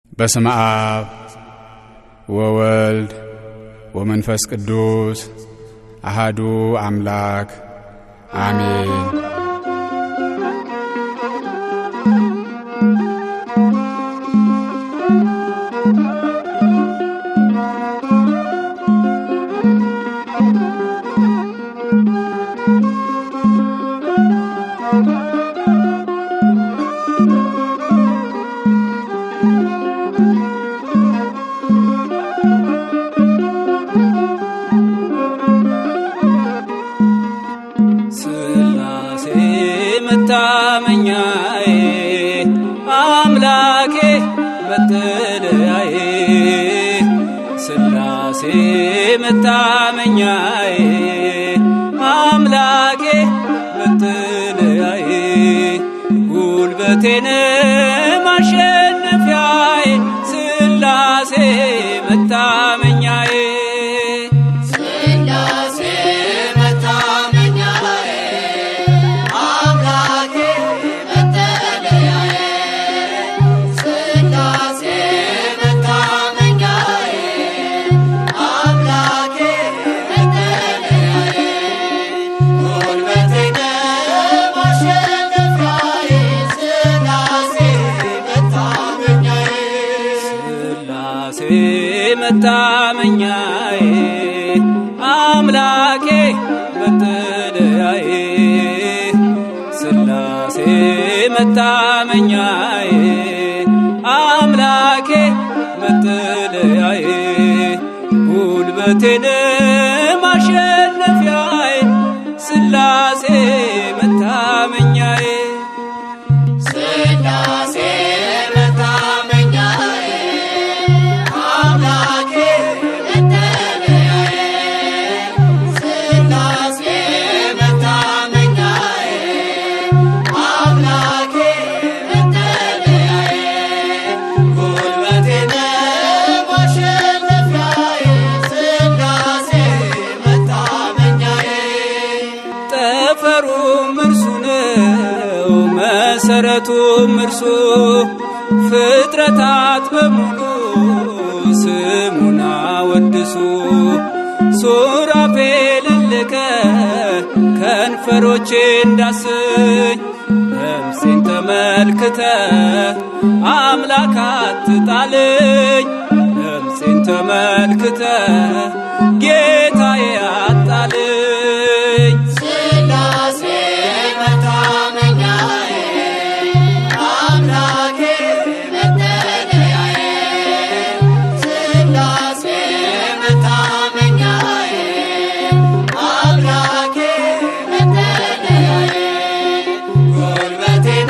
በስመ አብ ወወልድ ወመንፈስ ቅዱስ አሃዱ አምላክ አሜን። ስላሴ መታመኛዬ አምላኬ መጠለያዬ ስላሴ መታመኛዬ አምላኬ መጠለያዬ ጉልበቴን ማሸነፊያዬ ስላሴ መታመኛዬ ስላሴ መታመኛዬ አምላኬ መጠለያዬ ስላሴ መታመኛዬ አምላኬ መጠለያዬ ጉልበቴን ማሸነፊያዬ ስላሴ መታመኛዬ ስላሴ መታመኛዬ አምላኬ መጠለያዬ ስላሴ መታመኛዬ አምላኬ መጠለያዬ ጉልበቴን ማሸነፊያዬ ስላሴ መታመኛዬ ስላሴ መታመኛዬ አምላኬ መጠለያዬ ስላሴ መታመኛዬ አምላኬ መጠለያዬ ጉልበቴን ማሸነፊያዬ ስላሴ መታመኛዬ ጠፈሩም እርሱ ነው፣ መሰረቱም እርሱ ፍጥረታት በሙሉ ስሙን አወድሱ። ሱራፌልን ልከ ከንፈሮቼ እንዳስኝ ነፍሴን ተመልክተ አምላክ አትጣልኝ ነፍሴን ተመልክተ ጌታዬ አጣልኝ ስላሴ መታመኛዬ አምላኬ መጠለያዬ ስላሴ መታመኛዬ አምላኬ መጠለያዬ ጉልበቴን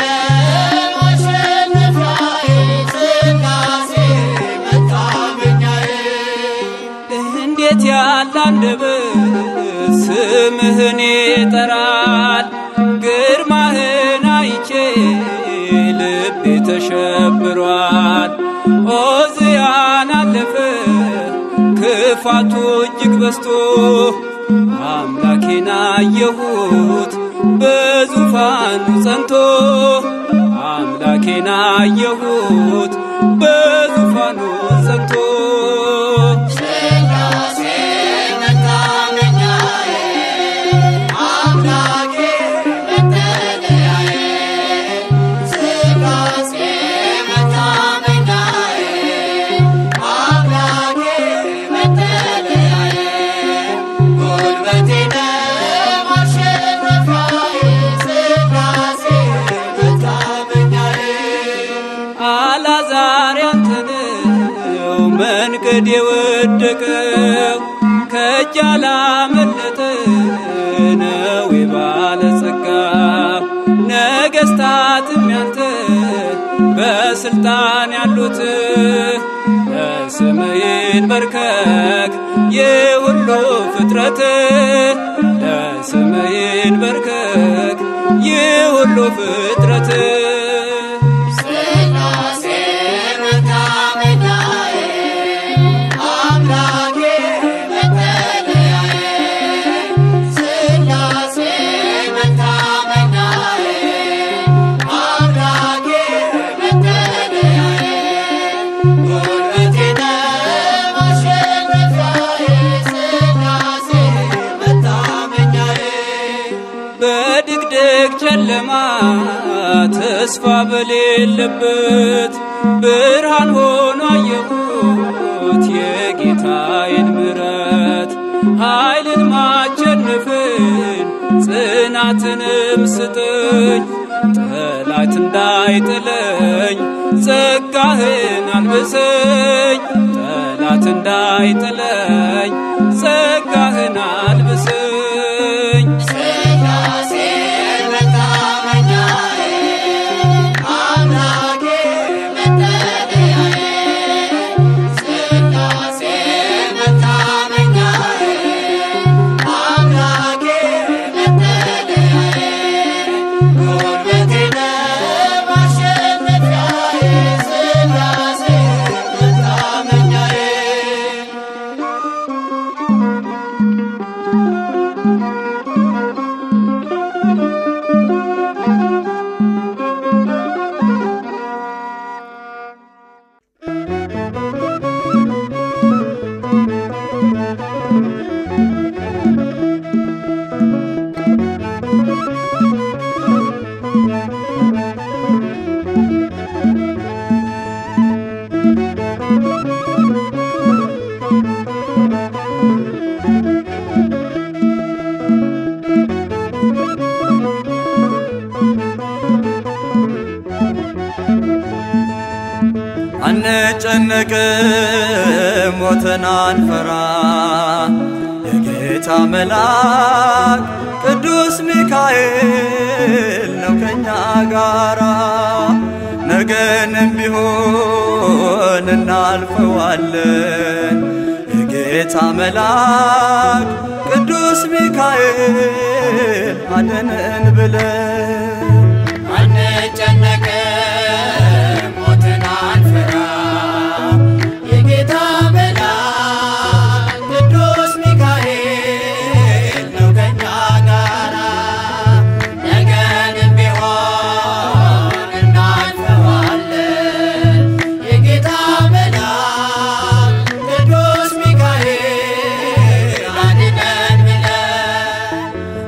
ማሸነፊያዬ ስላሴ መታመኛዬ እንዴት ያለ አንደበት ስምህን ይጠራል። ግርማህን አይቼ ልቤ ተሸብሯል። ኦዝያን አለፈ ክፋቱ እጅግ በዝቶ አምላኬን አየሁት በዙፋኑ ጸንቶ አምላኬን አየሁት በዙፋኑ ጸንቶ ስላሴ መታመኛዬ አምላኬ መጠለያዬ ስላሴ መታመኛዬ አምላኬ መጠለያዬ ጉልበቴን ማሸነፊያዬ ስላሴ መታመኛዬ አላዛር ያንተነው መንገድ የወደቀው ከእጅ አላመለጠ ነው የባለጸጋ ነገሥታትም ያንተ በስልጣን ያሉት ለስምህን በርከክ የሁሉ ፍጥረት ለስምህን በርከክ የሁሉ ፍጥረት ስላሴ መታመኛዬ አምላኬ መጠለያዬ ስላሴ መታመኛዬ አምላኬ መጠለያዬ ጉልበቴ ነው ማሸነፊያዬ ሥላሴ መታመኛዬ በድቅድቅ ጨለማ ተስፋ በሌለበት ብርሃን ሆኖ አየሁት የጌታዬን ምሕረት ኃይልን ማቸንፍን ጽናትንም ስጠኝ ጠላት እንዳይጥለኝ ጸጋህን አልብሰኝ ጠላት እንዳይጥለኝ ጸጋህን አልብሰኝ ሥላሴ መታመኛዬ አምላኬ መጠለያዬ ሥላሴ መታመኛዬ አምላኬ መጠለያዬ ጉልበቴ ነው ማሸነፊያዬ ሥላሴ መታመኛዬ አንጨነቅም ሞትን አንፈራ የጌታ መልአክ ቅዱስ ሚካኤል ነው ከኛ ጋራ ነገንም ቢሆን እናልፈዋለን የጌታ መልአክ ቅዱስ ሚካኤል አድነን ብለን አንጨነቅም ሞትን አንፈራም የጌታ መልአክ ቅዱስ ሚካኤል ነው ከኛ ጋራ ነገንም ቢሆን እናልፈዋለን የጌታ መልአክ ቅዱስ ሚካኤል አድነን ብለን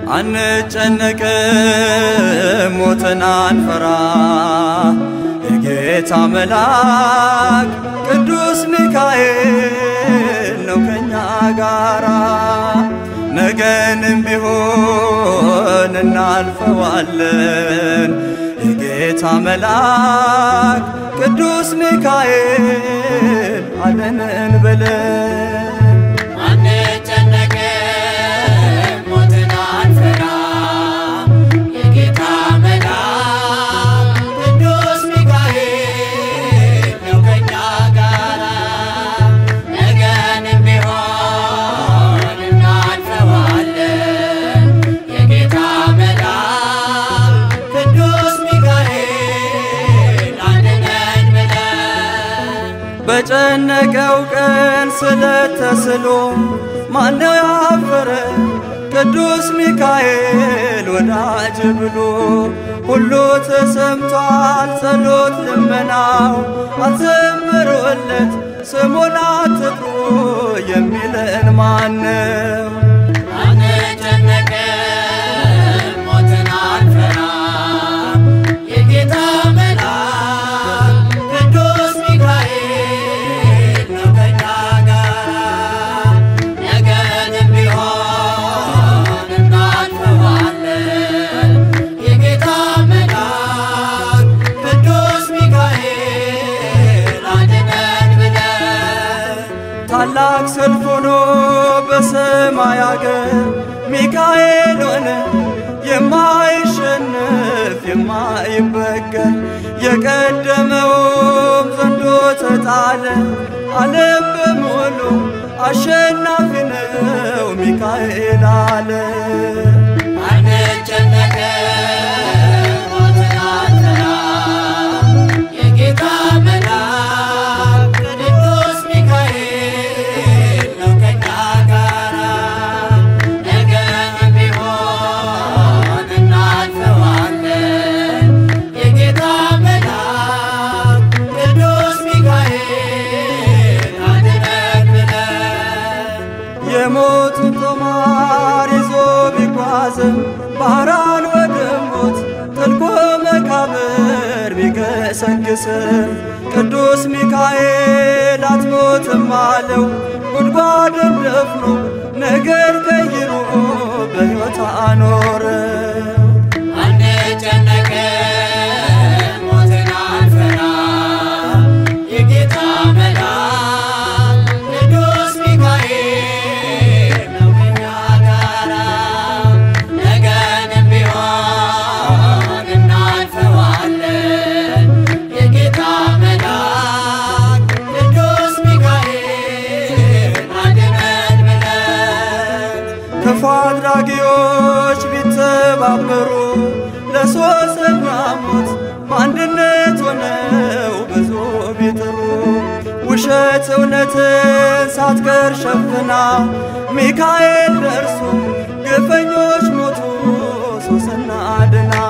አንጨነቅም ሞትን አንፈራ የጌታ መልአክ ቅዱስ ሚካኤል ነው ከኛ ጋራ ነገንም ቢሆን እናልፈዋለን የጌታ መልአክ ቅዱስ ሚካኤል አለንን ብለን አንጨነቅም ሞትን አንፈራም የጌታ መልአክ ቅዱስ ሚካኤል ነው ከኛ ጋራ ነገንም ቢሆን እናልፈዋለን የጌታ መልአክ ቅዱስ ሚካኤል አድነን ብለን በጨነቀው ቀን ስለተስሎ ማነው ያፈረ ቅዱስ ሚካኤል ወዳጅ ብሎ ሁሉ ተሰምቷል ጸሎት ልመናው አዘምሮለት ስሙን አትጥሩ የሚለን ማነው? አንጨነቅም ሞትን አንፈራም የጌታ መልአክ ቅዱስ ሚካኤል ነው ከኛ ጋራ ነገንም ቢሆን እናልፈዋለን የጌታ መልአክ ቅዱስ ሚካኤል አድነን ብለን ታላቅ ሰልፍ ሆኖ በሰማይ አገር ሚካኤል ሆነ የማይሸነፍ የማይበገር የቀደመውም ዘንዶ ተጣለ ዓለም በሙሉ አሸናፊ ነው ሚካኤል አለ አንጨነቅም ሞትን አንፈራም የጌታ መልአክ ቅዱስ ሚካኤል ነው ከኛ ጋራ ነገም ቢሆን እናልፈዋለን የጌታ መልአክ ቅዱስ ሚካኤል የሞቱን ጦማር ይዞ ቢጓዝም ባህራን ወደ ሞት ጥልቆ መቃብር ቢገሰግስም ቅዱስ ሚካኤል አትሞትም አለው ጉድጓድን ደፍኖ ነገር ቀይሮ በሕይወት አኖረው። አንጨነቅም ሞትን አንፈራ የጌታ መልአክ ቅዱስ ሚካኤል ነው ከእኛ ጋራ ነገንም ቢሆን እናልፈዋለን የጌታ መልአክ ቅዱስ ሚካኤል አድነን ብለን ክፉ አድራጊዎች ቢተባበሩ ለሶስተኛ ሞት በአንድነት ሆነው ብዙ ቢጥሩ ውሸት እውነትን ሳትቀር ሸፍና ሚካኤል ደርሶ ግፈኞች ሞቱ ሶስና አድና